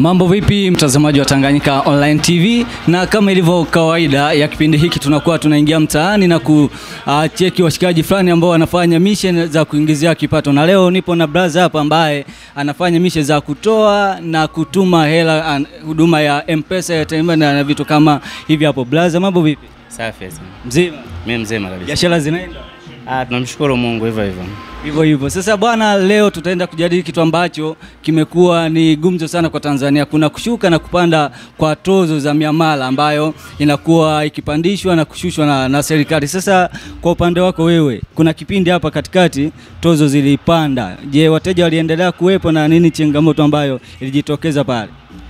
Mambo vipi mtazamaji wa Tanganyika Online TV, na kama ilivyo kawaida ya kipindi hiki tunakuwa tunaingia mtaani na kucheki washikaji fulani ambao wanafanya mission za kuingizia kipato, na leo nipo na brother hapa ambaye anafanya mission za kutoa na kutuma hela, an- huduma ya M-Pesa ya Tanzania na vitu kama hivi hapo. Brother, mambo vipi? Safi sana. Mzima? Mimi mzima kabisa. Biashara zinaenda? Ah, tunamshukuru Mungu hivyo hivyo. Hivyo hivyo. Sasa bwana, leo tutaenda kujadili kitu ambacho kimekuwa ni gumzo sana kwa Tanzania. Kuna kushuka na kupanda kwa tozo za miamala ambayo inakuwa ikipandishwa na kushushwa na, na serikali. Sasa kwa upande wako wewe, kuna kipindi hapa katikati tozo zilipanda. Je, wateja waliendelea kuwepo na nini changamoto ambayo ilijitokeza pale?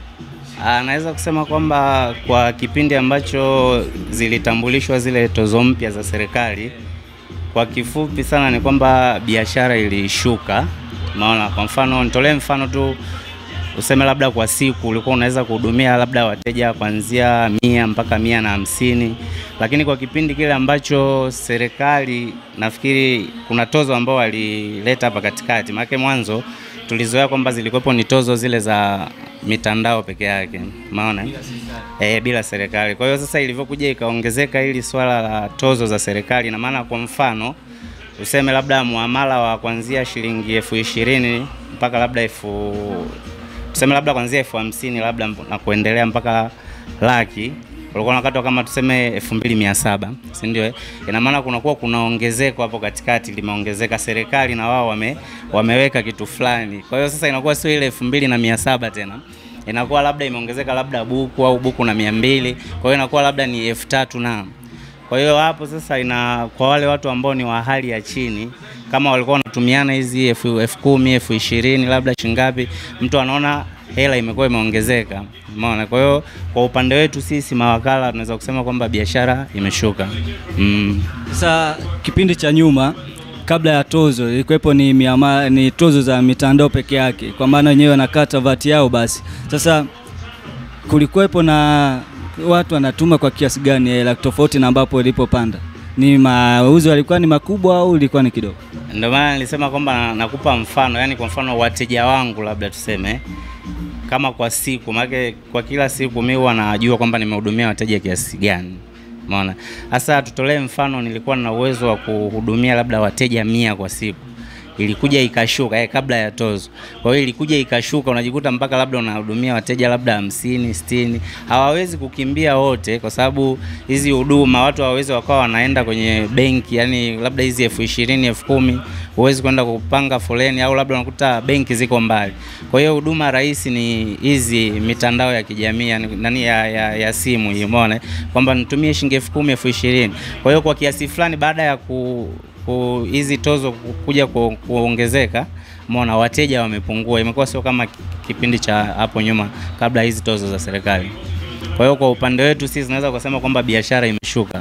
Ah, naweza kusema kwamba kwa kipindi ambacho zilitambulishwa zile tozo mpya za serikali, kwa kifupi sana ni kwamba biashara ilishuka. Maona, kwa mfano nitolee mfano tu, useme labda kwa siku ulikuwa unaweza kuhudumia labda wateja kuanzia mia mpaka mia na hamsini, lakini kwa kipindi kile ambacho serikali nafikiri kuna tozo ambao walileta hapa katikati, maana mwanzo tulizoea kwamba zilikuwepo ni tozo zile za mitandao peke yake, maona eh, bila serikali. Kwa hiyo sasa ilivyokuja ikaongezeka hili swala la tozo za serikali, na maana kwa mfano useme labda muamala wa kuanzia shilingi elfu ishirini mpaka labda elfu tuseme labda kuanzia elfu hamsini labda na kuendelea mpaka laki ulikuwa unakatwa kama tuseme elfu mbili mia saba si ndio? eh? Ina maana kunakuwa kuna ongezeko hapo katikati limeongezeka, serikali na wao wame, wameweka kitu fulani. Kwa hiyo sasa inakuwa sio ile elfu mbili na mia saba tena inakuwa labda imeongezeka labda buku au buku na mia mbili kwa hiyo inakuwa labda ni elfu tatu na kwa hiyo hapo sasa ina kwa wale watu ambao ni wa hali ya chini, kama walikuwa wanatumiana hizi elfu elfu kumi elfu ishirini labda shingapi, mtu anaona hela imekuwa imeongezeka, umeona. Kwa hiyo kwa upande wetu sisi mawakala tunaweza kusema kwamba biashara imeshuka mm. Sasa kipindi cha nyuma kabla ya tozo ilikuwepo ni, miama, ni tozo za mitandao peke yake, kwa maana wenyewe wanakata vati yao basi. Sasa kulikuwepo na watu wanatuma kwa kiasi gani hela tofauti na ambapo ilipopanda? Ni mauzo yalikuwa ni makubwa au ilikuwa ni kidogo? Ndio maana nilisema kwamba na- nakupa mfano, yani kwa mfano wateja wangu labda tuseme kama kwa siku, maana kwa kila siku mimi huwa najua kwamba nimehudumia wateja kiasi gani. Umeona? Sasa tutolee mfano, nilikuwa na uwezo wa kuhudumia labda wateja mia kwa siku ilikuja ikashuka eh, kabla ya tozo. Kwa hiyo ilikuja ikashuka, unajikuta mpaka labda unahudumia wateja labda hamsini, sitini. Hawawezi kukimbia wote, kwa sababu hizi huduma watu hawawezi wakawa wanaenda kwenye benki, yani labda hizi elfu ishirini elfu kumi huwezi kwenda kupanga foleni, au labda unakuta benki ziko mbali. Kwa hiyo huduma rahisi ni hizi mitandao ya kijamii yani, nani ya, ya, ya simu hii, umeona kwamba nitumie shilingi elfu kumi elfu ishirini. Kwa hiyo kwa kiasi fulani baada ya ku ku- hizi tozo ku- kuja ku, kuongezeka, umeona wateja wamepungua, imekuwa sio kama ki- kipindi cha hapo nyuma kabla hizi tozo za serikali. Kwa hiyo kwa upande wetu sisi tunaweza kusema kwamba biashara imeshuka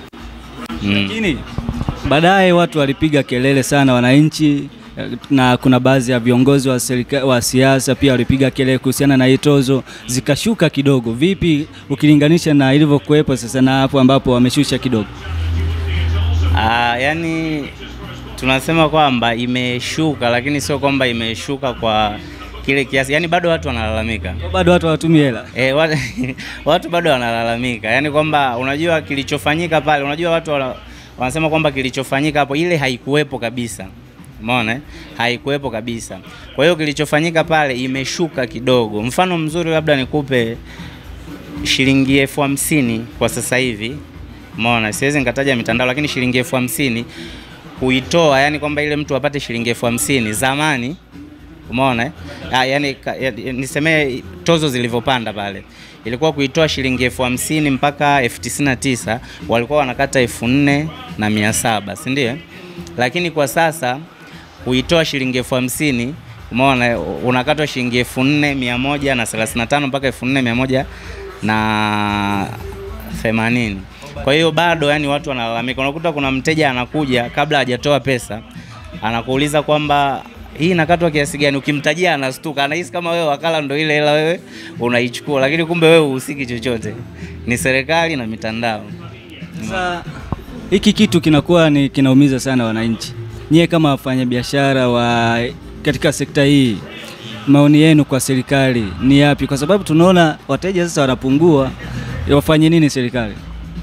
mm. Lakini baadaye watu walipiga kelele sana, wananchi eh, na kuna baadhi ya viongozi wa serikali wa siasa pia walipiga kelele kuhusiana na hii tozo, zikashuka kidogo. Vipi ukilinganisha na ilivyokuwepo sasa na hapo ambapo wameshusha kidogo? Ah, yani tunasema kwamba imeshuka, lakini sio kwamba imeshuka kwa kile kiasi, yani bado watu wanalalamika. Bado watu hawatumii hela. E, watu, watu bado wanalalamika, yaani kwamba unajua kilichofanyika pale, unajua watu wana, wanasema kwamba kilichofanyika hapo ile haikuwepo kabisa, umeona eh? haikuwepo kabisa. Kwa hiyo kilichofanyika pale imeshuka kidogo. Mfano mzuri labda nikupe shilingi elfu hamsini kwa sasa hivi, umeona, siwezi nikataja mitandao, lakini shilingi elfu hamsini kuitoa, yani kwamba ile mtu apate shilingi elfu hamsini zamani Umeona eh? Ah, yani, ka- ya- nisemee tozo zilivyopanda pale, ilikuwa kuitoa shilingi elfu hamsini mpaka elfu tisini na tisa walikuwa wanakata elfu nne na mia saba si ndio? Lakini kwa sasa kuitoa shilingi elfu hamsini umeona eh, unakatwa shilingi elfu nne mia moja na thelathini na tano mpaka elfu nne mia moja na themanini. Kwa hiyo bado yani watu wanalalamika, unakuta kuna mteja anakuja kabla hajatoa pesa anakuuliza kwamba hii inakatwa kiasi gani? Ukimtajia anastuka, anahisi kama wewe wakala ndo ile hela wewe unaichukua, lakini kumbe wewe uhusiki chochote, ni serikali na mitandao. Sasa hiki kitu kinakuwa ni kinaumiza sana wananchi. Nyie kama wafanyabiashara wa katika sekta hii maoni yenu kwa serikali ni yapi? Kwa sababu tunaona wateja sasa wanapungua, wafanye nini serikali?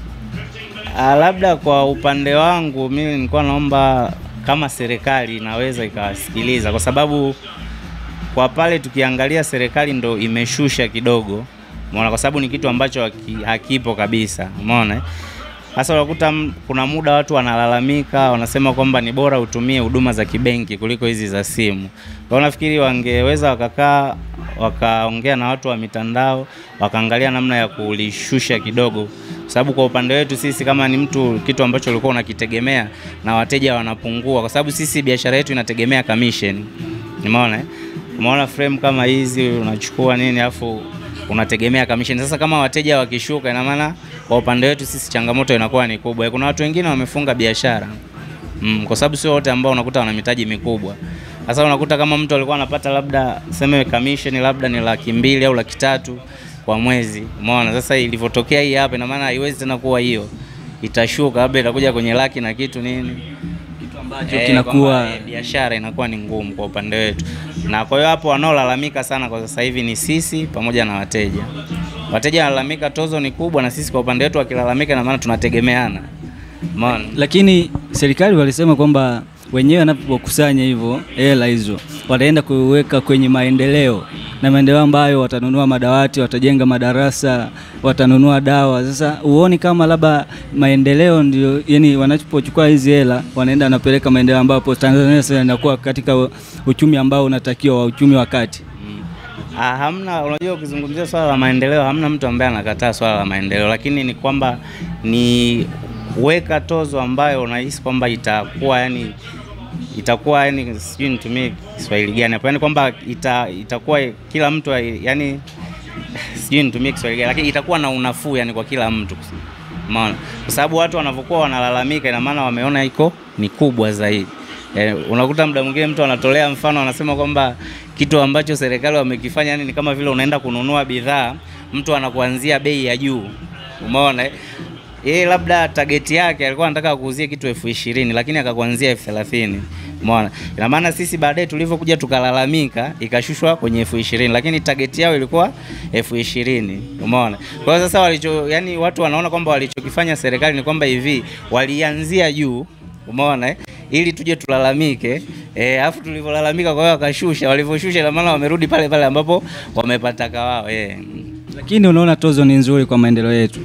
Ah, labda kwa upande wangu mimi nilikuwa naomba kama serikali inaweza ikawasikiliza, kwa sababu kwa pale tukiangalia serikali ndo imeshusha kidogo, umeona, kwa sababu ni kitu ambacho haki- hakipo kabisa, umeona. eh? Sasa unakuta m- kuna muda watu wanalalamika, wanasema kwamba ni bora utumie huduma za kibenki kuliko hizi za simu. Kwa hiyo nafikiri wangeweza wakakaa wakaongea na watu wa mitandao wakaangalia namna ya kulishusha kidogo, kwa sababu kwa upande wetu sisi kama ni mtu kitu ambacho ulikuwa unakitegemea na wateja wanapungua, kwa sababu sisi biashara yetu inategemea commission. Umeona eh? Umeona frame kama hizi unachukua nini afu unategemea commission. Sasa kama wateja wakishuka, ina maana kwa upande wetu sisi changamoto inakuwa ni kubwa. Kuna watu wengine wamefunga biashara mm, kwa sababu sio wote ambao unakuta wana mitaji mikubwa. Sasa unakuta kama mtu alikuwa anapata labda seme commission labda ni laki mbili au laki tatu kwa mwezi, umeona. Sasa ilivyotokea hii hapa, ina maana haiwezi tena kuwa hiyo, itashuka labda itakuja kwenye laki na kitu nini Kitu ambacho Eh, kinakuwa kwamba, eh, biashara inakuwa ni ngumu kwa upande wetu, na kwa hiyo hapo wanaolalamika sana kwa sasa hivi ni sisi pamoja na wateja. Wateja wanalalamika tozo ni kubwa, na sisi kwa upande wetu wakilalamika, na maana tunategemeana, umeona. lakini serikali walisema kwamba wenyewe wanapokusanya hivyo hela hizo wataenda kuweka kwenye maendeleo na maendeleo ambayo watanunua madawati, watajenga madarasa, watanunua dawa. Sasa uoni kama labda maendeleo ndio, yani wanapochukua hizi hela wanaenda wanapeleka maendeleo, ambapo Tanzania sasa inakuwa katika uchumi ambao unatakiwa wa uchumi wa kati. Ah, hamna. Unajua, ukizungumzia swala la maendeleo, hamna mtu ambaye anakataa swala la maendeleo, lakini ni kwamba ni weka tozo ambayo unahisi kwamba itakuwa yani itakuwa yani, sijui nitumie Kiswahili gani hapo, yani kwamba ita, itakuwa kila mtu yani, sijui nitumie Kiswahili gani, lakini itakuwa na unafuu yani kwa kila mtu, umeona, kwa sababu watu wanavyokuwa wanalalamika, ina maana wameona iko ni kubwa zaidi. Eh, unakuta muda mwingine mtu anatolea mfano anasema kwamba kitu ambacho serikali wamekifanya yani ni kama vile unaenda kununua bidhaa, mtu anakuanzia bei ya juu. Umeona eh? Yeye labda target yake alikuwa anataka kuuzia kitu elfu ishirini lakini akakuanzia elfu thelathini Umeona? Ina maana sisi baadaye tulivyokuja tukalalamika ikashushwa kwenye elfu ishirini lakini target yao ilikuwa elfu ishirini Umeona? Kwa hiyo sasa walicho yani watu wanaona kwamba walichokifanya serikali ni kwamba hivi walianzia juu Umeona eh? ili tuje tulalamike eh, afu tulivyolalamika kwa hiyo wakashusha, walivyoshusha ina maana wamerudi pale pale ambapo wamepataka wao eh. Lakini unaona tozo ni nzuri kwa maendeleo yetu.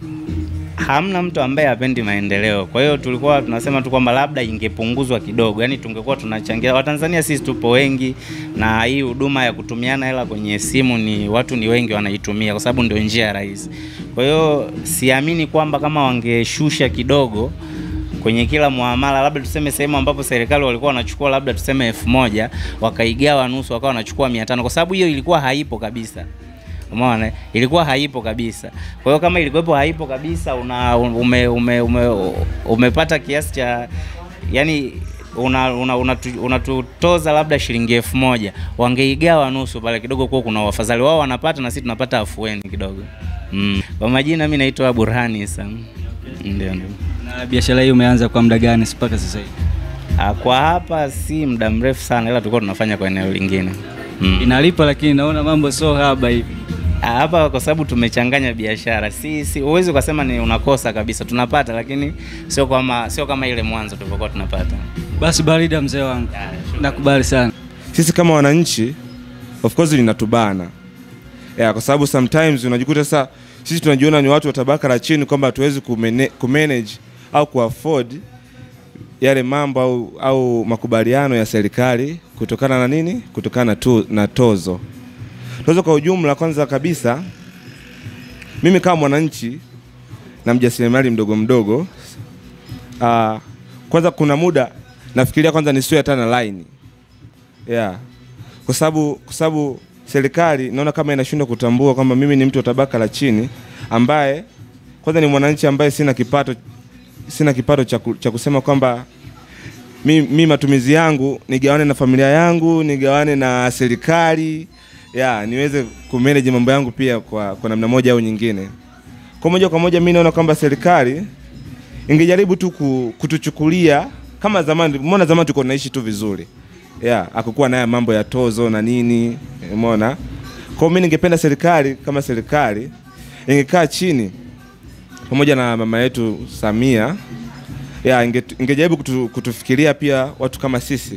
Hamna mtu ambaye hapendi maendeleo. Kwa hiyo tulikuwa tunasema tu kwamba labda ingepunguzwa kidogo, yaani tungekuwa tunachangia. Watanzania sisi tupo wengi, na hii huduma ya kutumiana hela kwenye simu ni watu ni wengi wanaitumia, kwa sababu ndio njia rahisi. Kwa hiyo siamini kwamba kama wangeshusha kidogo kwenye kila muamala, labda tuseme sehemu ambapo serikali walikuwa wanachukua labda tuseme elfu moja wakaigawa nusu, wakawa wanachukua mia tano kwa sababu hiyo ilikuwa haipo kabisa. Umeona, ilikuwa haipo kabisa. Kwa hiyo kama ilikuwepo haipo kabisa, una ume, ume, ume, umepata kiasi cha yani unatutoza una, una, unatutoza labda shilingi elfu moja wangeigawa nusu pale kidogo, kuwa kuna wafadhali wao wanapata na sisi tunapata afueni kidogo. Mm. Kwa majina mimi naitwa Burhani Isa. Ndio, ndio. Na biashara hii umeanza kwa muda gani mpaka sasa hivi? Ah, Kwa hapa si muda mrefu sana, ila tulikuwa tunafanya kwa eneo lingine. Mm. Inalipa, lakini naona mambo sio haba hivi. Ah, hapa kwa sababu tumechanganya biashara, si si huwezi ukasema ni unakosa kabisa, tunapata lakini sio kama sio kama ile mwanzo tulivyokuwa tunapata. Basi barida, mzee wangu, nakubali sana. sisi kama wananchi of course linatubana yeah, kwa sababu sometimes unajikuta sasa sisi tunajiona ni watu wa tabaka la chini kwamba hatuwezi kumene- kumanage au kuafford yale mambo au, au makubaliano ya serikali kutokana na nini? Kutokana na, tu, na tozo. Tozo kwa ujumla, kwanza kabisa mimi kama mwananchi na mjasiriamali mdogo mdogo uh, kwanza kuna muda nafikiria kwanza nisiwe hata na line yeah. Kwa sababu kwa sababu serikali naona kama inashindwa kutambua kwamba mimi ni mtu wa tabaka la chini ambaye kwanza ni mwananchi ambaye sina kipato sina kipato cha ku- cha kusema kwamba mi, mi matumizi yangu nigawane na familia yangu nigawane na serikali ya niweze kumanage mambo yangu pia kwa, kwa namna moja au nyingine. Kwa moja kwa moja mi naona kwamba serikali ingejaribu tu ku- kutuchukulia kama zamani. Mbona zamani tulikuwa tunaishi tu vizuri yeah, akukuwa naye mambo ya tozo na nini, umeona. Kwa hiyo mimi ningependa serikali kama serikali ingekaa chini pamoja na mama yetu Samia ya inge, ingejaribu kutu, kutufikiria pia watu kama sisi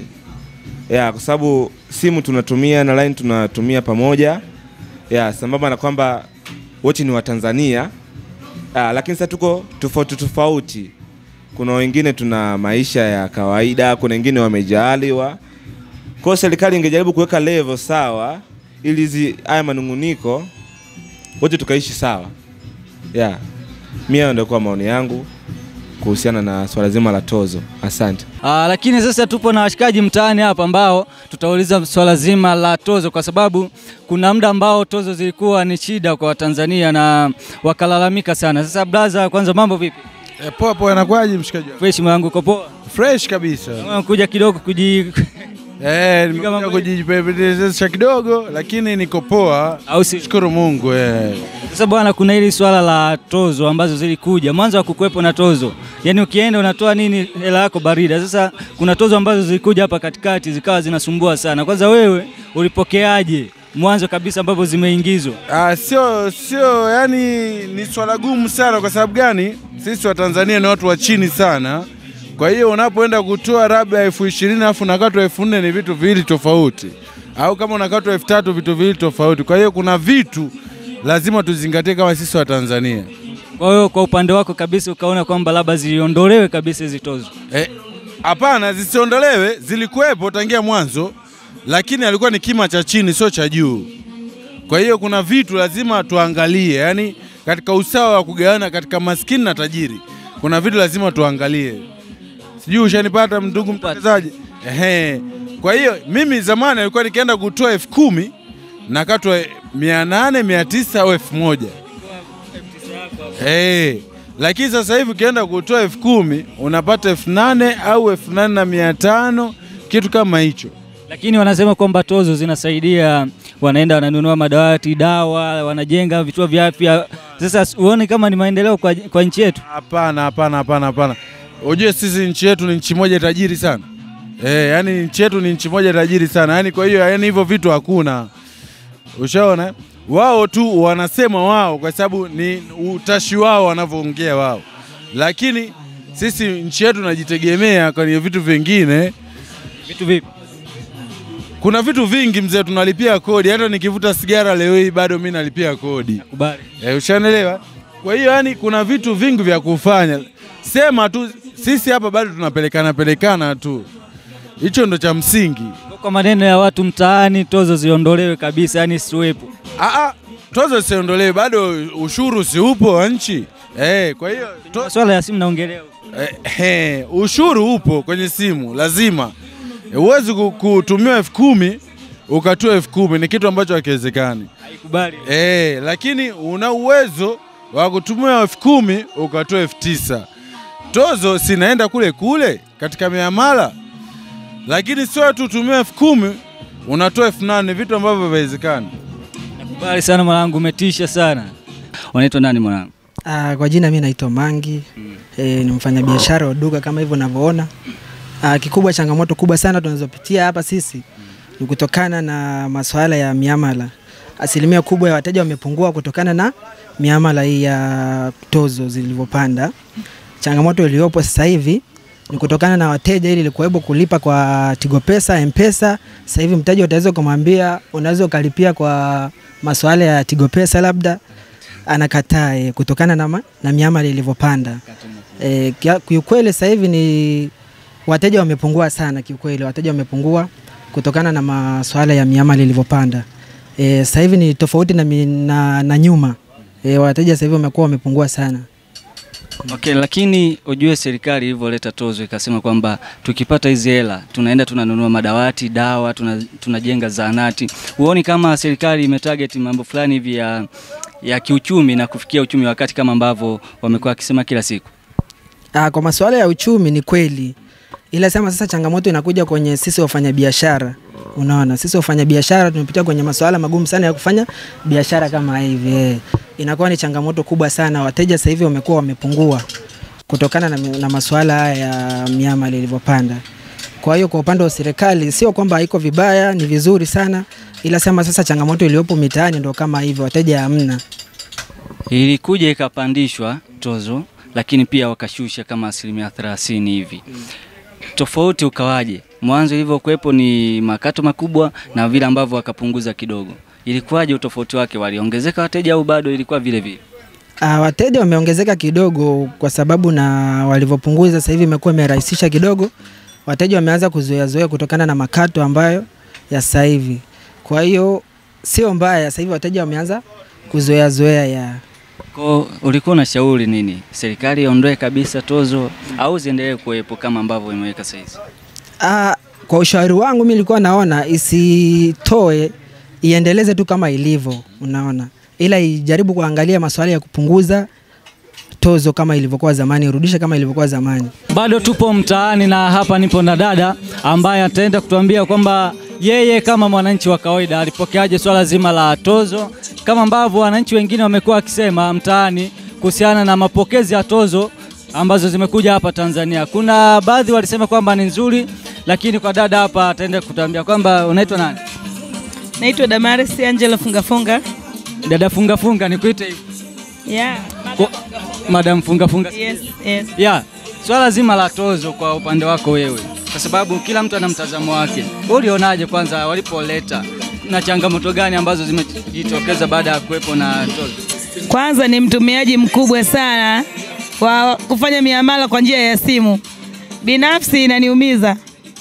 ya kwa sababu simu tunatumia na line tunatumia pamoja ya sambamba na kwamba wote ni Watanzania ya, lakini sasa tuko tofauti tofauti. Kuna wengine tuna maisha ya kawaida, kuna wengine wamejaaliwa. Kwa hiyo serikali ingejaribu kuweka level sawa, ili hizi haya manunguniko wote tukaishi sawa. Yeah. Mimi hayo ndio kwa maoni yangu kuhusiana na swala zima la tozo. Asante. Aa, lakini sasa tupo na washikaji mtaani hapa ambao tutauliza swala zima la tozo, kwa sababu kuna muda ambao tozo zilikuwa ni shida kwa Watanzania na wakalalamika sana. Sasa braza, kwanza mambo vipi? E, poa poa, inakwaje mshikaji wangu? Fresh mwanangu, uko poa? Fresh kabisa. Kuja kidogo kuji Eh, Kama nimekuja mwezi. kujipendezesha kidogo lakini niko poa. au si? Shukuru Mungu eh. Sasa bwana, kuna hili swala la tozo ambazo zilikuja mwanzo wa kukuwepo na tozo, yaani ukienda unatoa nini hela yako barida. Sasa kuna tozo ambazo zilikuja hapa katikati zikawa zinasumbua sana. Kwanza wewe ulipokeaje mwanzo kabisa ambapo zimeingizwa? Ah, sio sio, yani ni swala gumu sana. Kwa sababu gani? Sisi wa Tanzania ni watu wa chini sana. Kwa hiyo unapoenda kutoa labda elfu ishirini alafu unakatwa elfu nne ni vitu viwili tofauti, au kama unakatwa elfu tatu vitu viwili tofauti. Kwa hiyo kuna vitu lazima tuzingatie kama sisi wa Tanzania. Kwa hiyo kwa upande wako kabisa ukaona kwamba labda ziondolewe kabisa hizi tozo. Eh, Hapana, zisiondolewe, zilikuwepo tangia mwanzo, lakini alikuwa ni kima cha chini, sio cha juu. Kwa hiyo kuna vitu lazima tuangalie, yani katika usawa wa kugawana katika maskini na tajiri, kuna vitu lazima tuangalie. Sijui ushanipata ndugu mtangazaji? Ehe. Kwa hiyo mimi zamani alikuwa nikienda kutoa elfu kumi nakatwa mia nane mia tisa au elfu moja Hey, lakini sasa hivi ukienda kutoa elfu kumi unapata elfu nane au elfu nane na mia tano kitu kama hicho. Lakini wanasema kwamba tozo zinasaidia, wanaenda wananunua madawati, dawa, wanajenga vituo vya afya. Sasa uone kama ni maendeleo kwa, kwa nchi yetu. Hapana, hapana, hapana, hapana. Ujue sisi nchi yetu ni nchi moja tajiri sana eh, yani nchi yetu ni nchi moja tajiri sana yani, kwa hiyo yani hivyo vitu hakuna. Ushaona, wao tu wanasema wao, kwa sababu ni utashi wao wanavyoongea wao, lakini sisi nchi yetu najitegemea kwenye vitu vingine Vitu vipi? Kuna vitu vingi mzee, tunalipia kodi. Hata nikivuta sigara leo hii bado mi nalipia kodi Kubali. e, ushanelewa? Kwa hiyo yani, kuna vitu vingi vya kufanya. Sema tu sisi hapa bado tunapelekana pelekana tu, hicho ndo cha msingi. Kwa maneno ya watu mtaani, tozo ziondolewe kabisa, yani siwepo. Aa, tozo siondolewe, bado ushuru si upo wa nchi e, kwa hiyo to, Masuala ya simu naongelea. eh, eh, ushuru upo kwenye simu lazima. Huwezi ku- kutumiwa elfu kumi ukatoa elfu kumi ni kitu ambacho hakiwezekani. Haikubali. Eh, lakini una uwezo wa kutumia elfu kumi ukatoa elfu tisa tozo sinaenda kule kule katika miamala, lakini sio tu utumia elfu kumi unatoa elfu nane vitu ambavyo haviwezekani. Nakubali sana mwanangu, umetisha sana. Unaitwa nani mwanangu? Ah, kwa jina mi naitwa Mangi eh, ni mfanyabiashara wa duka kama hivyo unavyoona. Ah, kikubwa changamoto kubwa sana tunazopitia hapa sisi ni kutokana na masuala ya miamala. Asilimia kubwa ya wateja wamepungua kutokana na miamala hii ya tozo zilivyopanda. Changamoto iliyopo sasa hivi ni kutokana na wateja ili ilikuwepo kulipa kwa Tigo Pesa, M-Pesa. Sasa hivi mteja utaweza kumwambia unaweza ukalipia kwa masuala ya Tigo Pesa labda anakataa eh, kutokana na, ma, na miamala ilivyopanda. Eh, kia- kiukweli sasa hivi ni wateja wamepungua sana kiukweli, wateja wamepungua kutokana na masuala ya miamala ilivyopanda. Eh, sasa hivi ni tofauti na, mi- na, na nyuma. Eh, wateja sasa hivi wamekuwa wamepungua sana. Okay, lakini ujue serikali ilivyoleta tozo ikasema kwamba tukipata hizi hela tunaenda tunanunua madawati, dawa, tuna, tunajenga zahanati. Huoni kama serikali imetarget mambo fulani hivi ya, ya kiuchumi na kufikia uchumi wa kati kama ambavyo wamekuwa wakisema kila siku? Ah, kwa masuala ya uchumi ni kweli, ila sema sasa changamoto inakuja kwenye sisi wafanyabiashara. Unaona, sisi wafanyabiashara tumepitia kwenye masuala magumu sana ya kufanya biashara kama hivi eh. Inakuwa ni changamoto kubwa sana. Wateja sasa hivi wamekuwa wamepungua kutokana na, na masuala haya ya miamala ilivyopanda. Kwa hiyo kwa upande wa serikali sio kwamba haiko vibaya, ni vizuri sana, ila sema sasa changamoto iliyopo mitaani ndo kama hivyo, wateja hamna. Ilikuja ikapandishwa tozo, lakini pia wakashusha kama asilimia thelathini hivi. Tofauti ukawaje? Mwanzo ilivyokuwepo ni makato makubwa na vile ambavyo wakapunguza kidogo, ilikuwaje utofauti wake? Waliongezeka wateja au bado ilikuwa vile vile? Uh, wateja wameongezeka kidogo kwa sababu na walivyopunguza sasa hivi imekuwa imerahisisha kidogo. Wateja wameanza kuzoea zoea kutokana na makato ambayo ya sasa hivi. Kwa hiyo sio mbaya, sasa hivi wateja wameanza kuzoea zoea ya Kwa ulikuwa unashauri nini? Serikali iondoe kabisa tozo au ziendelee kuwepo kama ambavyo imeweka sasa hizi? Ah, kwa ushauri wangu mi nilikuwa naona isitoe, iendeleze tu kama ilivyo, unaona, ila ijaribu kuangalia masuala ya kupunguza tozo kama ilivyokuwa zamani, irudishe kama ilivyokuwa zamani. Bado tupo mtaani na hapa nipo na dada ambaye ataenda kutuambia kwamba yeye kama mwananchi wa kawaida alipokeaje swala zima la tozo, kama ambavyo wananchi wengine wamekuwa wakisema mtaani kuhusiana na mapokezi ya tozo ambazo zimekuja hapa Tanzania. Kuna baadhi walisema kwamba ni nzuri, lakini kwa dada hapa ataenda kutuambia kwamba unaitwa nani? Naitwa Damaris Angela Fungafunga. Dada funga funga, nikuite hivi. Yeah. Kwa- Madam funga funga. Yes, yes. Ya, swala zima la tozo kwa upande wako wewe, kwa sababu kila mtu ana mtazamo wake. Wewe ulionaje kwanza walipoleta, na changamoto gani ambazo zimejitokeza baada ya kuwepo na tozo? Kwanza ni mtumiaji mkubwa sana wa kufanya miamala kwa njia ya simu. Binafsi inaniumiza.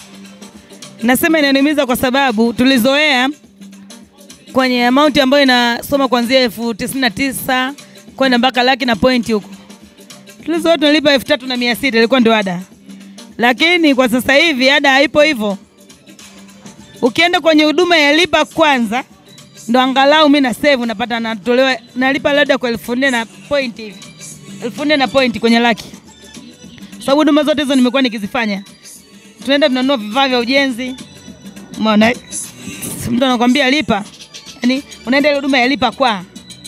Nasema inaniumiza kwa sababu tulizoea kwenye amaunti ambayo inasoma kuanzia elfu tisini na tisa kwenda mpaka laki na pointi huko. Tulizoea tunalipa elfu tatu na mia sita ilikuwa ndio ada, lakini kwa sasa hivi ada haipo hivyo. Ukienda kwenye huduma ya lipa kwanza ndo angalau mi na save napata natolewa nalipa labda kwa elfu nne na point hivi elfu nne na point kwenye laki, sababu huduma zote hizo nimekuwa nikizifanya. Tunaenda tunanunua vifaa vya ujenzi, umeona eh? mtu anakwambia lipa, yani unaenda ile huduma ya lipa kwa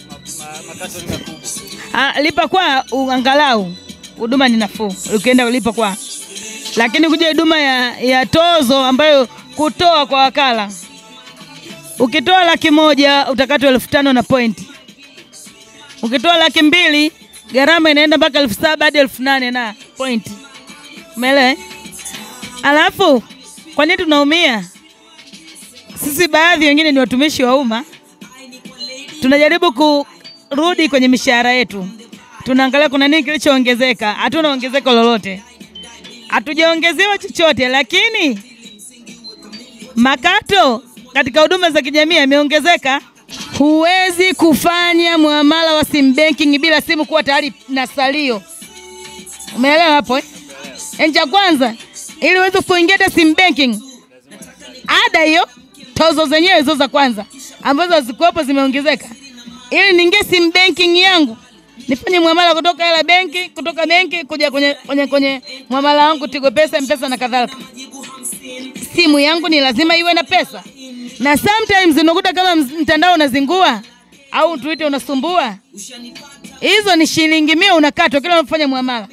Ah, lipa kwa u- angalau huduma ni nafuu ukienda ulipa kwa, lakini kuja huduma ya, ya tozo ambayo kutoa kwa wakala Ukitoa laki moja utakatwa elfu tano na pointi. Ukitoa laki mbili gharama inaenda mpaka elfu saba hadi elfu nane na pointi. Umeelewa? eh? Alafu kwa nini tunaumia? Sisi baadhi wengine ni watumishi wa umma, tunajaribu kurudi kwenye mishahara yetu, tunaangalia kuna nini kilichoongezeka. Hatuna ongezeko lolote, hatujaongezewa chochote, lakini makato katika huduma za kijamii yameongezeka. Huwezi kufanya muamala wa sim banking bila simu kuwa tayari na salio. Umeelewa hapo eh? Yaani cha kwanza ili uweze kuingia hata sim banking, ada hiyo, tozo zenyewe hizo za kwanza ambazo hazikuwepo zimeongezeka. Ili niingie sim banking yangu nifanye muamala kutoka hela benki kutoka benki kuja kwenye, kwenye, kwenye muamala wangu Tigo Pesa, Mpesa na kadhalika simu yangu ni lazima iwe na pesa, na sometimes unakuta kama ms- mtandao unazingua au tuite unasumbua, hizo ni shilingi mia unakatwa kila unapofanya muamala.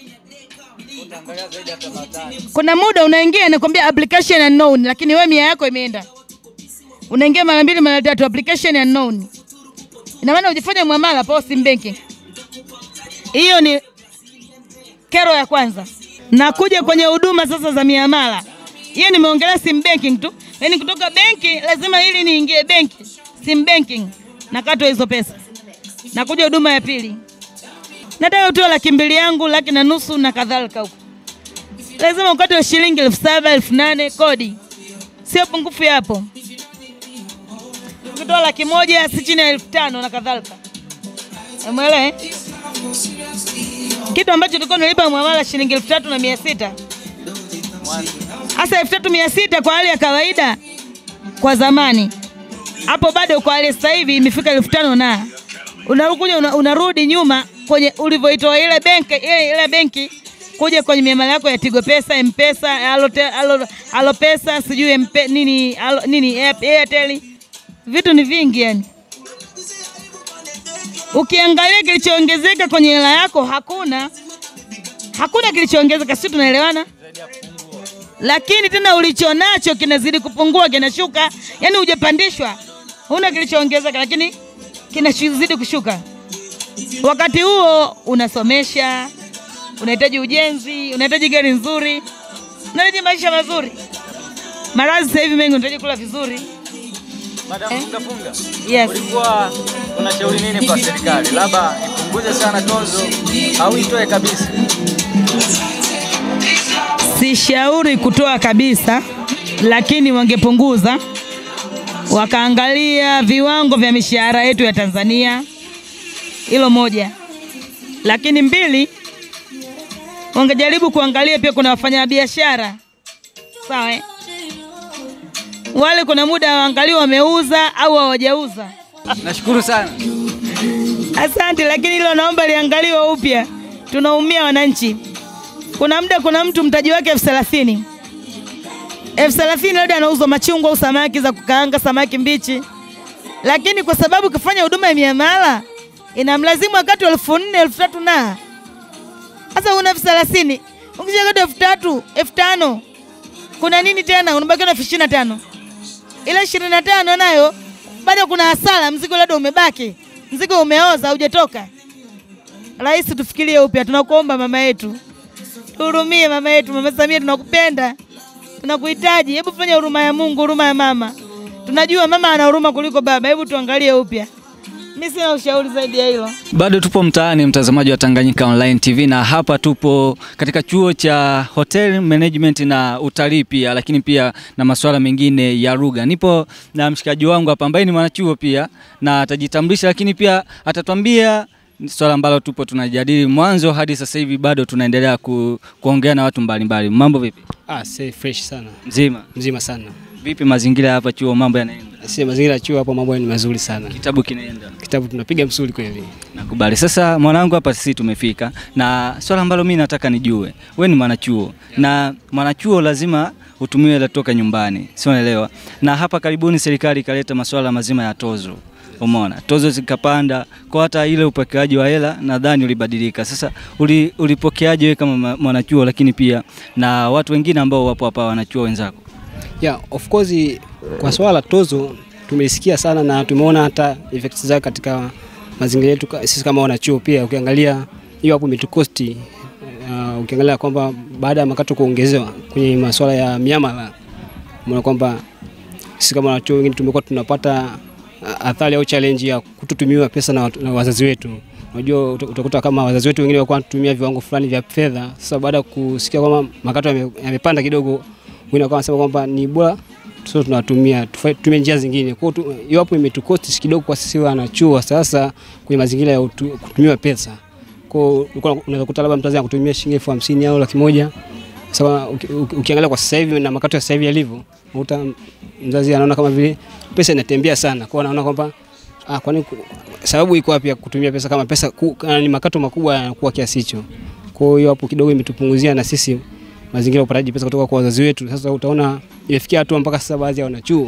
Kuna muda unaingia inakwambia application unknown, lakini wewe mia yako imeenda, unaingia mara mbili mara tatu, application unknown. Ina maana ujifanya muamala pa sim banking. Hiyo ni kero ya kwanza. Na kuja kwenye huduma sasa za miamala, hiyo nimeongelea sim banking tu, yaani kutoka benki lazima ili niingie benki sim banking nakatwa hizo pesa. Na kuja huduma ya pili, nataka utoe laki mbili yangu, laki na nusu na kadhalika huko, lazima ukate shilingi elfu saba elfu nane kodi, sio pungufu ya hapo. Ukitoa laki moja si chini ya elfu tano na kadhalika. Umeelewa eh? Kitu ambacho tulikuwa tunalipa muamala shilingi elfu tatu na mia sita hasa elfu tatu mia sita kwa hali ya kawaida kwa zamani, hapo bado kwa hali ya sasa hivi imefika elfu tano na unakuja una, unarudi nyuma kwenye ulivyoitoa ile benki ile, ile benki kuja kwenye miamala yako ya Tigo Pesa, M-Pesa, Alote, Alo, Alo Pesa, sijui mpe, nini alo, nini Airtel, vitu ni vingi yani. Ukiangalia kilichoongezeka kwenye hela yako hakuna, hakuna kilichoongezeka, sio? Tunaelewana? lakini tena ulicho nacho kinazidi kupungua, kinashuka, yani hujapandishwa, huna kilichoongezeka, lakini kinazidi kushuka. Wakati huo unasomesha, unahitaji ujenzi, unahitaji gari nzuri, unahitaji maisha mazuri. Maradhi sasa hivi mengi, unahitaji kula vizuri. Madam Eh? funga funga. Yes. Ulikuwa unashauri nini kwa serikali? Labda ipunguze sana tozo au itoe kabisa? Sishauri kutoa kabisa, lakini wangepunguza, wakaangalia viwango vya mishahara yetu ya Tanzania. Hilo moja, lakini mbili, wangejaribu kuangalia pia kuna wafanyabiashara sawa, eh? wale kuna muda waangalie wameuza au hawajauza. Nashukuru sana. Asante, lakini hilo naomba liangaliwe upya. Tunaumia wananchi. Kuna muda, kuna mtu mtaji wake elfu thelathini elfu thelathini labda anauzwa machungwa au samaki za kukaanga, samaki mbichi, lakini kwa sababu kafanya huduma ya miamala inamlazimu wakati wa elfu nne elfu tatu na sasa una elfu thelathini ukisha kati elfu tatu elfu tano kuna nini tena? Unabakiwa na elfu ishirini na tano ila ishirini na tano nayo bado kuna hasara, mzigo labda umebaki, mzigo umeoza, haujatoka. Rais, tufikirie upya, tunakuomba mama yetu, tuhurumie mama yetu. Mama Samia, tunakupenda, tunakuhitaji. Hebu fanya huruma ya Mungu, huruma ya mama. Tunajua mama ana huruma kuliko baba, hebu tuangalie upya. Mi sina ushauri zaidi ya hilo. Bado tupo mtaani, mtazamaji wa Tanganyika Online TV, na hapa tupo katika chuo cha Hotel Management na utalii pia, lakini pia na masuala mengine ya lugha. Nipo na mshikaji wangu hapa ambaye ni mwanachuo pia na atajitambulisha, lakini pia atatuambia swala ambalo tupo tunajadili mwanzo hadi sasa hivi, bado tunaendelea ku, kuongea na watu mbalimbali. Mambo vipi? Ah, si fresh sana. Mzima Mzima sana. vipi? Mazingira ya hapa chuo, mambo yanaenda? Si mazingira ya chuo hapo mambo ni mazuri sana. Kitabu kinaenda? Kitabu tunapiga msuli kweli. Nakubali. Sasa mwanangu, hapa sisi tumefika na swala ambalo mimi nataka nijue, we ni mwanachuo na mwanachuo lazima utumiwe la toka nyumbani, si unaelewa? Na hapa karibuni serikali ikaleta masuala mazima ya tozo, umeona, tozo zikapanda, kwa hata ile upokeaji wa hela nadhani ulibadilika. Sasa uli, ulipokeaje wewe kama ma- mwanachuo, lakini pia na watu wengine ambao wapo hapa wanachuo wenzako? Yeah, of course kwa swala la tozo tumelisikia sana na tumeona hata effects zake katika mazingira yetu ka- sisi kama wanachuo pia ukiangalia hiyo hapo imetukosti uh, ukiangalia kwamba baada ya makato kuongezewa kwenye masuala ya miamala umeona kwamba sisi kama wanachuo wengine tumekuwa tunapata uh, athari au challenge ya kututumiwa pesa na, watu- na wazazi wetu unajua uta- utakuta kama wazazi wetu wengine walikuwa wanatumia viwango fulani vya fedha sasa baada ya kusikia kwamba makato yame- yamepanda kidogo wengine wakawa wanasema kwamba ni bora sio tunatumia tufa- tutumie njia zingine. Kwa hiyo tu- hiyo hapo imetukosti kidogo kwa sisi wanachuo sasa kwenye mazingira ya utu, kutumiwa pesa. Kwa hiyo ulikuwa unaweza kukuta labda mtazi kutumia shilingi elfu hamsini au laki moja. Sasa uki- uki- ukiangalia kwa sasa hivi na makato ya sasa hivi yalivyo, unakuta mzazi anaona kama vile pesa inatembea sana. Kwa hiyo anaona kwamba ah, kwani ku- sababu iko wapi ya kutumia pesa kama pesa ku, ah, ni makato makubwa yanakuwa kiasi hicho. Kwa hiyo hapo kidogo imetupunguzia na sisi mazingira ya upataji pesa kutoka kwa wazazi wetu. Sasa utaona imefikia hatua mpaka sasa baadhi ya wanachuo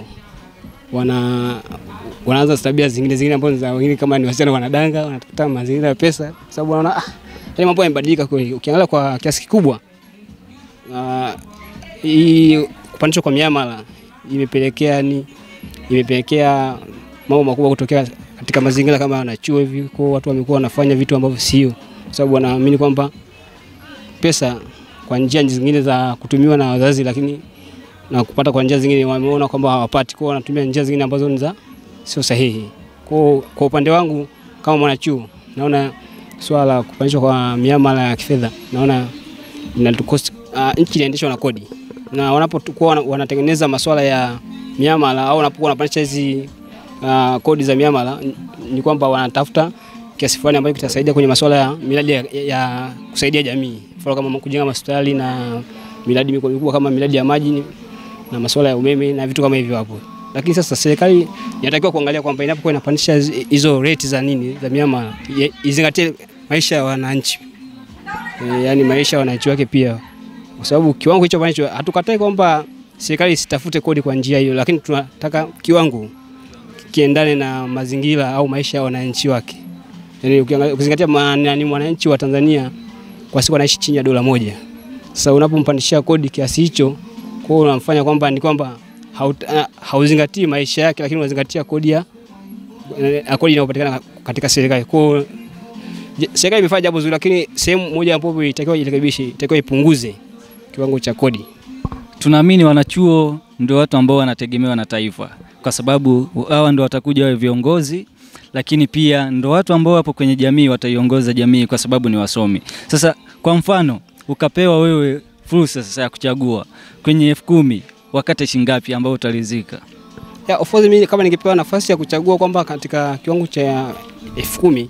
wana wanaanza tabia zingine zingine ambazo za wengine kama ni wasichana wanadanga, wanatafuta mazingira ya pesa, kwa sababu wanaona ah, yale mambo yamebadilika kweli. Ukiangalia kwa kiasi kikubwa ah, hii kupandishwa kwa miamala imepelekea ni imepelekea mambo makubwa kutokea katika mazingira kama wanachuo hivi, kwa watu wamekuwa wanafanya vitu ambavyo sio, kwa sababu wanaamini kwamba pesa kwa njia zingine za kutumiwa na wazazi, lakini na kupata kwa njia zingine wameona kwamba hawapati, kwa wanatumia njia zingine ambazo ni za sio sahihi. Kwa kwa upande wangu kama mwanachuo, naona swala la kupandishwa kwa miamala ya kifedha naona linatukosti. Uh, nchi inaendeshwa na kodi, na wanapokuwa wana- wanatengeneza masuala ya miamala au wanapokuwa wanapandisha hizi uh, kodi za miamala, n- ni kwamba wanatafuta kiasi fulani ambacho kitasaidia kwenye masuala ya miradi ya, ya kusaidia jamii, mfano kama kujenga hospitali na miradi mikubwa mikubwa kama miradi ya maji na masuala ya umeme na vitu kama hivyo hapo. Lakini sasa serikali inatakiwa kuangalia kwamba inapokuwa inapandisha hizi- hizo rate za nini za miamala ye- izingatie maisha ya wananchi e, yani maisha ya wananchi wake pia, kwa sababu kiwango hicho ambacho hatukatai kwamba serikali isitafute kodi kwa njia hiyo, lakini tunataka kiwango kiendane na mazingira au maisha ya wananchi wake. Yani ukiangalia ukizingatia ma- nani mwananchi wa Tanzania kwa siku anaishi chini ya dola moja. Sasa unapompandishia kodi kiasi hicho, Kwa hiyo unamfanya kwamba ni kwamba haut- ah, hauzingatii maisha yake, lakini unazingatia kodi ya eh, kodi inayopatikana katika serikali. Kwa hiyo je- serikali imefanya jambo zuri, lakini sehemu moja ambapo itakiwa irekebishe, itakiwa ipunguze kiwango cha kodi. Tunaamini wanachuo ndio watu ambao wanategemewa na taifa, kwa sababu hawa ndio watakuja wawe viongozi, lakini pia ndio watu ambao wapo kwenye jamii, wataiongoza jamii kwa sababu ni wasomi. Sasa kwa mfano, ukapewa wewe fursa sasa ya kuchagua kwenye elfu kumi wakate shingapi ambao utaridhika? Ya, of course mimi kama ningepewa nafasi ya kuchagua kwamba katika kiwango cha elfu kumi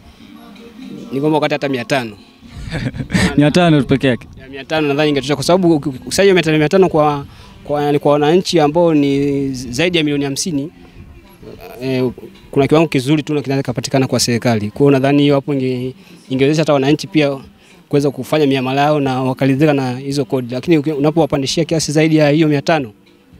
ni kwamba wakati hata mia tano mia tano tu peke yake. ya mia tano nadhani ingetosha kwa sababu ukusanyaji wa mia tano mia tano kwa kwa, yani kwa wananchi ambao ni zaidi ya milioni hamsini eh, kuna kiwango kizuri tu na kinaweza kupatikana kwa serikali. Kwa hiyo nadhani hiyo hapo inge, ingewezesha hata wananchi pia kuweza kufanya miamala yao na wakaridhika na hizo kodi, lakini uki- unapowapandishia kiasi zaidi ya hiyo mia tano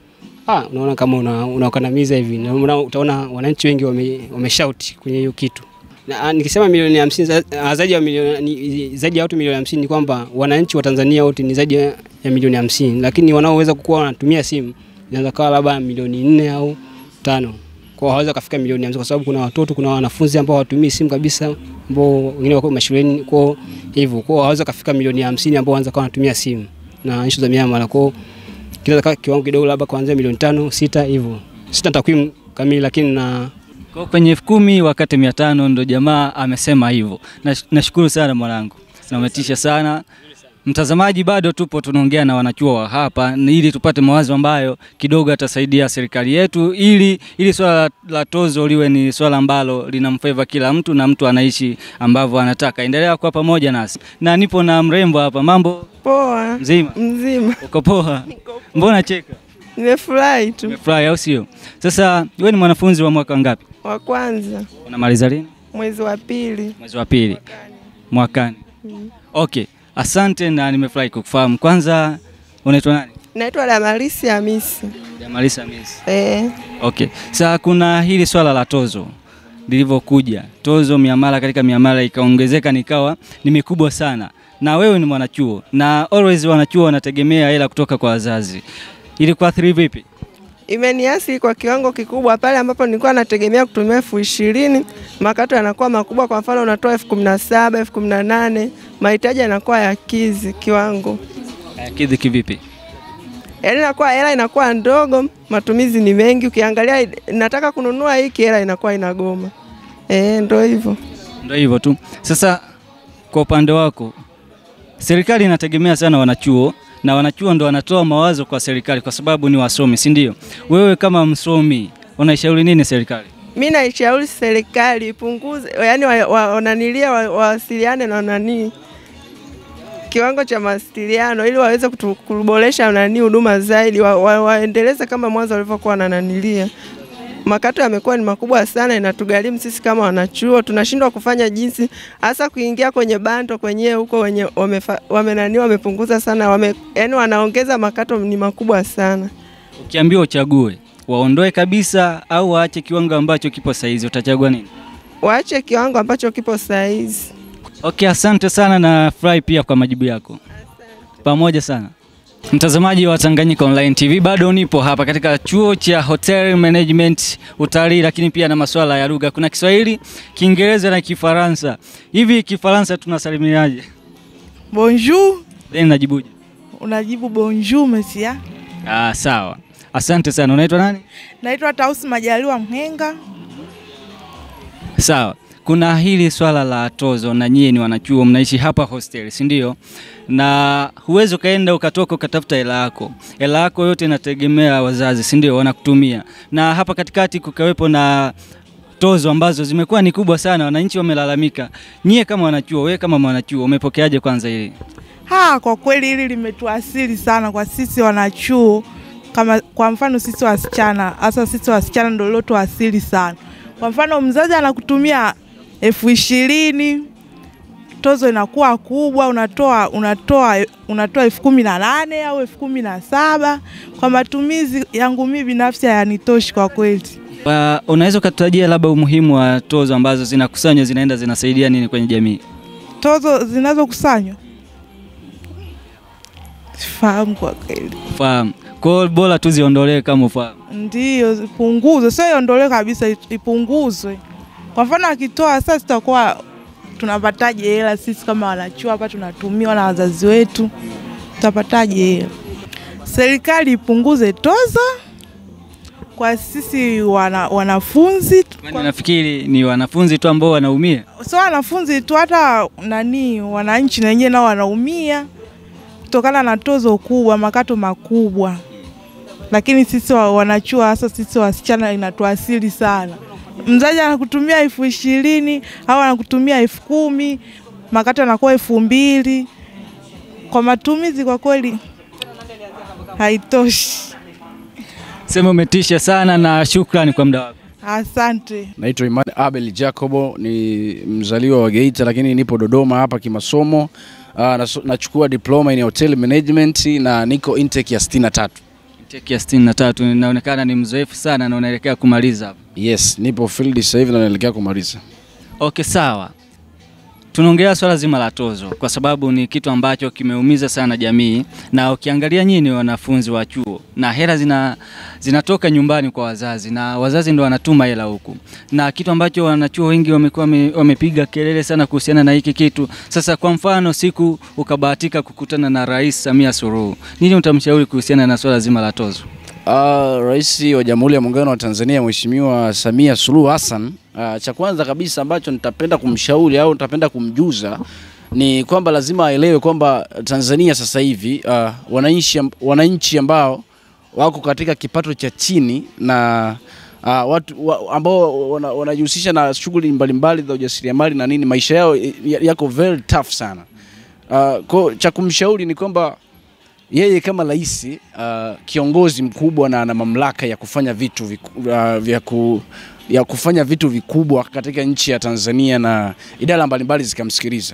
ah, unaona kama una- unawakandamiza hivi, na una- utaona wananchi wengi wame, wameshauti kwenye hiyo kitu na ah, nikisema milioni hamsini za- ah, zaidi ya milioni ni- zaidi ya watu milioni hamsini ni kwamba wananchi wa Tanzania wote ni zaidi ya ya milioni hamsini, lakini wanaoweza kuwa wanatumia simu inaweza kawa labda milioni nne au tano kwa hawaweza kufika milioni hamsini kwa sababu kuna watoto, kuna wanafunzi ambao hawatumii simu kabisa, ambao wengine wako mashuleni, kwa hivyo kwa hawaweza kufika milioni hamsini ambao wanaweza kuwa wanatumia simu na issue za miamala, kwa kinaweza kawa kiwango kidogo, labda kuanzia milioni tano sita hivyo, sita takwimu kamili, lakini na Kwa hiyo kwenye elfu kumi wakati mia tano ndo jamaa amesema hivyo. Nash- Nashukuru sana mwanangu, na umetisha sana. Mtazamaji, bado tupo tunaongea na wanachuo wa hapa ni ili tupate mawazo ambayo kidogo yatasaidia serikali yetu, ili ili swala la tozo liwe ni swala ambalo linamfeva kila mtu na mtu anaishi ambavyo anataka. Endelea kuwa pamoja nasi, na nipo na mrembo hapa. Mambo Poa, mzima, mzima. uko poa? Mbona cheka? Nimefurahi tu. Umefurahi au sio? Sasa wewe ni mwanafunzi wa mwaka ngapi? Wa kwanza Unamaliza lini? mwezi wa pili. Mwezi wa pili mwakani. Okay, asante na nimefurahi kukufahamu. Kwanza unaitwa nani? Naitwa Damarisi Hamisi. Jamalisa Miss. Eh, Okay, sasa kuna hili swala la tozo lilivyokuja, tozo miamala katika miamala ikaongezeka, nikawa ni mikubwa sana, na wewe ni mwanachuo na always wanachuo wanategemea hela kutoka kwa wazazi, ili kuathiri vipi? imeniasi kwa kiwango kikubwa pale ambapo nilikuwa nategemea kutumia elfu ishirini makato yanakuwa makubwa. Kwa mfano unatoa elfu kumi na saba elfu kumi na nane mahitaji yanakuwa ya kizi kiwango, Hayakidhi kivipi? yaani inakuwa hela inakuwa ndogo, matumizi ni mengi. Ukiangalia nataka kununua hiki, hela inakuwa inagoma. Eh, ndo hivyo. Ndio hivyo tu. Sasa kwa upande wako, serikali inategemea sana wanachuo na wanachuo ndo wanatoa mawazo kwa serikali kwa sababu ni wasomi, si ndio? Wewe kama msomi unaishauri nini serikali? Mi naishauri serikali ipunguze, yani wananilia wa, wawasiliane na nani kiwango cha mawasiliano ili waweze kutu- kuboresha nani huduma zaidi, wa, wa, waendeleze kama mwanzo walivyokuwa wanananilia. Makato yamekuwa ni makubwa sana, inatugharimu sisi kama wanachuo, tunashindwa kufanya jinsi hasa kuingia kwenye bando kwenyewe huko wenye wamefa- wamenani wamepunguza sana wame, yani wanaongeza makato ni makubwa sana. Ukiambiwa uchague, waondoe kabisa au waache kiwango ambacho kipo saizi, utachagua nini? Waache kiwango ambacho kipo saizi. Okay, asante sana na furahi pia kwa majibu yako. Pamoja sana. Mtazamaji wa Tanganyika Online TV, bado nipo hapa katika chuo cha Hotel Management utalii, lakini pia na masuala ya lugha. Kuna Kiswahili, Kiingereza na Kifaransa. Hivi Kifaransa tunasalimiaje? Bonjour, Then najibuje? unajibu bonjour monsieur. Ah, sawa. Asante sana. Unaitwa nani? Naitwa Tausi Majaliwa Mhenga. Sawa. Kuna hili swala la tozo na nyie ni wanachuo mnaishi hapa hostel, si ndio? Na huwezi ukaenda ukatoka ukatafuta hela yako. Hela yako yote inategemea wazazi, si ndio? Wanakutumia. Na hapa katikati kukawepo na tozo ambazo zimekuwa ni kubwa sana, wananchi wamelalamika. Nyie kama wanachuo, wewe kama mwanachuo umepokeaje kwanza hili? Ha, kwa kweli hili limetuasili sana kwa sisi wanachuo, kama kwa mfano sisi wasichana, hasa sisi wasichana ndio lilotuasili sana. Kwa mfano mzazi anakutumia elfu ishirini tozo inakuwa kubwa, unatoa unatoa unatoa elfu kumi na nane au elfu kumi na saba Kwa matumizi yangu mimi binafsi hayanitoshi kwa kweli. Wa- Unaweza ukatutajia labda umuhimu wa tozo ambazo zinakusanywa zinaenda zinasaidia nini kwenye jamii? Tozo zinazokusanywa sifahamu kwa kweli. Fahamu. Kwa hiyo bora tu ziondolewe kama ufahamu. Ndiyo, ipunguzwe, sio iondolewe kabisa, ipunguzwe. Kwa mfano akitoa sasa, tutakuwa tunapataje hela sisi kama wanachuo hapa, tunatumiwa na wazazi wetu, tutapataje hela? Serikali ipunguze tozo kwa sisi wana, wanafunzi Kwani nafikiri ni wanafunzi tu ambao wanaumia. sio wanafunzi tu, hata nani, wananchi na wenyewe nao wanaumia kutokana na tozo kubwa, makato makubwa. Lakini sisi wa- wanachuo, hasa sisi wasichana, inatuasili sana. Mzazi anakutumia elfu ishirini au anakutumia elfu kumi makato yanakuwa elfu mbili kwa matumizi, kwa kweli haitoshi. Sema umetisha sana na shukrani kwa muda wako. Asante. Naitwa Imani Abel Jacobo, ni mzaliwa wa Geita lakini nipo Dodoma hapa kimasomo. Uh, nachukua diploma in hotel management na niko intake ya 63. Intake ya 63 inaonekana ni mzoefu sana na unaelekea kumaliza hapa. Yes, nipo field sasa hivi na naelekea kumaliza. Okay, sawa. Tunaongelea swala zima la tozo kwa sababu ni kitu ambacho kimeumiza sana jamii, na ukiangalia nyinyi wanafunzi wa chuo na hela zina, zinatoka nyumbani kwa wazazi na wazazi ndo wanatuma hela huku, na kitu ambacho wanachuo wengi wamekuwa wame- wamepiga kelele sana kuhusiana na hiki kitu. Sasa kwa mfano, siku ukabahatika kukutana na Rais Samia Suluhu, nini utamshauri kuhusiana na swala zima la tozo? Uh, Rais wa Jamhuri ya Muungano wa Tanzania Mheshimiwa Samia Suluhu Hassan, uh, cha kwanza kabisa ambacho nitapenda kumshauri au nitapenda kumjuza ni kwamba lazima aelewe kwamba Tanzania sasa hivi uh, wananchi amb- wananchi ambao wako katika kipato cha chini na uh, watu wa, ambao wana- wanajihusisha na shughuli mbalimbali za ujasiriamali na nini, maisha yao y- yako very tough sana. Uh, kwa cha kumshauri ni kwamba yeye kama rais uh, kiongozi mkubwa na ana mamlaka ya kufanya vitu viku, uh, vya ku, ya kufanya vitu vikubwa katika nchi ya Tanzania na idara mbalimbali zikamsikiliza,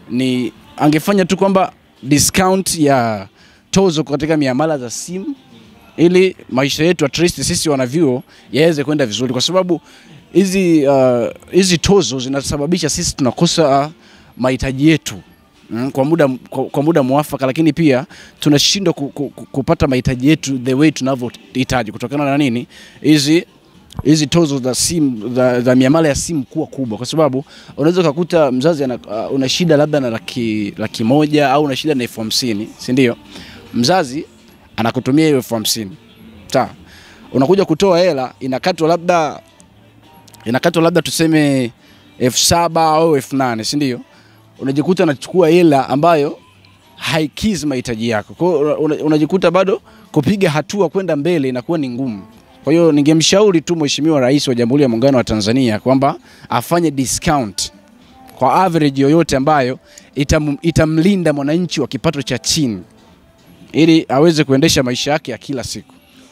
ni angefanya tu kwamba discount ya tozo katika miamala za simu ili maisha yetu at least sisi wanavyuo yaweze kwenda vizuri, kwa sababu hizi uh, hizi tozo zinasababisha sisi tunakosa uh, mahitaji yetu mm, kwa muda kwa, kwa muda mwafaka, lakini pia tunashindwa ku, ku, ku, kupata mahitaji yetu the way tunavyohitaji kutokana na nini hizi hizi tozo za simu za, za miamala ya simu kuwa kubwa, kwa sababu unaweza ukakuta mzazi ana, uh, una shida labda na laki, laki moja au una shida na elfu hamsini si ndio? Mzazi anakutumia hiyo elfu hamsini sawa, unakuja kutoa hela inakatwa labda inakatwa labda tuseme elfu saba au elfu nane si ndio? Unajikuta unachukua hela ambayo haikizi mahitaji yako, kwa hiyo una- unajikuta bado kupiga hatua kwenda mbele inakuwa ni ngumu. Kwa hiyo ningemshauri tu Mheshimiwa Rais wa Jamhuri ya Muungano wa Tanzania kwamba afanye discount kwa average yoyote ambayo itam, itamlinda mwananchi wa kipato cha chini ili aweze kuendesha maisha yake ya kila siku.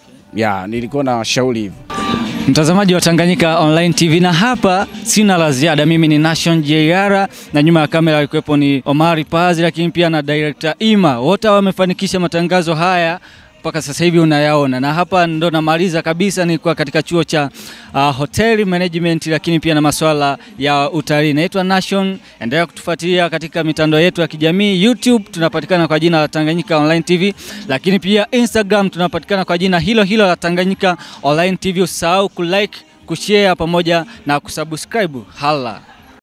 Ya, nilikuwa na shauri hivyo. Mtazamaji wa Tanganyika Online TV, na hapa sina la ziada. Mimi ni Nation JR na nyuma ya kamera alikuwepo ni Omari Pazi, lakini pia na director Ima, wote wamefanikisha matangazo haya mpaka sasa hivi unayaona, na hapa ndo namaliza kabisa. Nilikuwa katika chuo cha uh, hotel management, lakini pia na masuala ya utalii. Naitwa Nation, endelea kutufuatilia katika mitandao yetu ya kijamii. YouTube tunapatikana kwa jina la Tanganyika Online TV, lakini pia Instagram tunapatikana kwa jina hilo hilo la Tanganyika Online TV. Usahau kulike, kushare pamoja na kusubscribe. Hala.